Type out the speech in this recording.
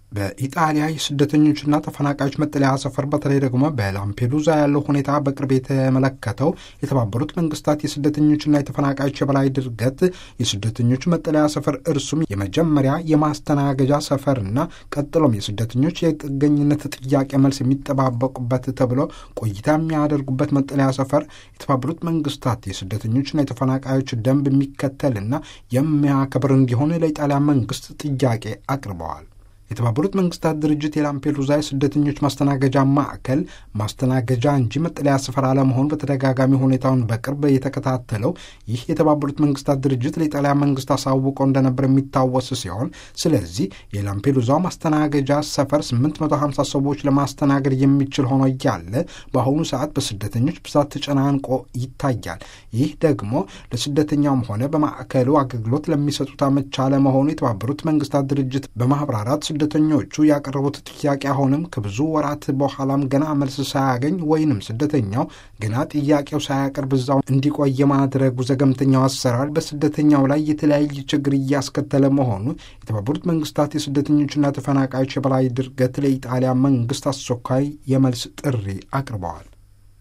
በኢጣሊያ የስደተኞችና ተፈናቃዮች መጠለያ ሰፈር በተለይ ደግሞ በላምፔዱዛ ያለው ሁኔታ በቅርብ የተመለከተው የተባበሩት መንግስታት የስደተኞችና የተፈናቃዮች የበላይ ድርገት የስደተኞች መጠለያ ሰፈር እርሱም የመጀመሪያ የማስተናገጃ ሰፈርና ቀጥሎም የስደተኞች የጥገኝነት ጥያቄ መልስ የሚጠባበቁበት ተብሎ ቆይታ የሚያደርጉበት መጠለያ ሰፈር የተባበሩት መንግስታት የስደተኞችና የተፈናቃዮች ደንብ የሚከተልና የሚያከብር እንዲሆን ለኢጣሊያ መንግስት ጥያቄ አቅርበዋል። የተባበሩት መንግስታት ድርጅት የላምፔዱዛ የስደተኞች ማስተናገጃ ማዕከል ማስተናገጃ እንጂ መጠለያ ስፍራ አለመሆኑ በተደጋጋሚ ሁኔታውን በቅርብ የተከታተለው ይህ የተባበሩት መንግስታት ድርጅት ለኢጣሊያ መንግስት አሳውቆ እንደነበር የሚታወስ ሲሆን ስለዚህ የላምፔዱዛው ማስተናገጃ ሰፈር 850 ሰዎች ለማስተናገድ የሚችል ሆኖ እያለ በአሁኑ ሰዓት በስደተኞች ብዛት ተጨናንቆ ይታያል። ይህ ደግሞ ለስደተኛውም ሆነ በማዕከሉ አገልግሎት ለሚሰጡት አመቻ አለመሆኑ የተባበሩት መንግስታት ድርጅት በማህበራራት ስደተኞቹ ያቀረቡት ጥያቄ አሁንም ከብዙ ወራት በኋላም ገና መልስ ሳያገኝ ወይንም ስደተኛው ገና ጥያቄው ሳያቀርብ እዛው እንዲቆይ የማድረጉ ዘገምተኛው አሰራር በስደተኛው ላይ የተለያየ ችግር እያስከተለ መሆኑ የተባበሩት መንግስታት የስደተኞችና ተፈናቃዮች የበላይ ድርገት ለኢጣሊያ መንግስት አስቸኳይ የመልስ ጥሪ አቅርበዋል።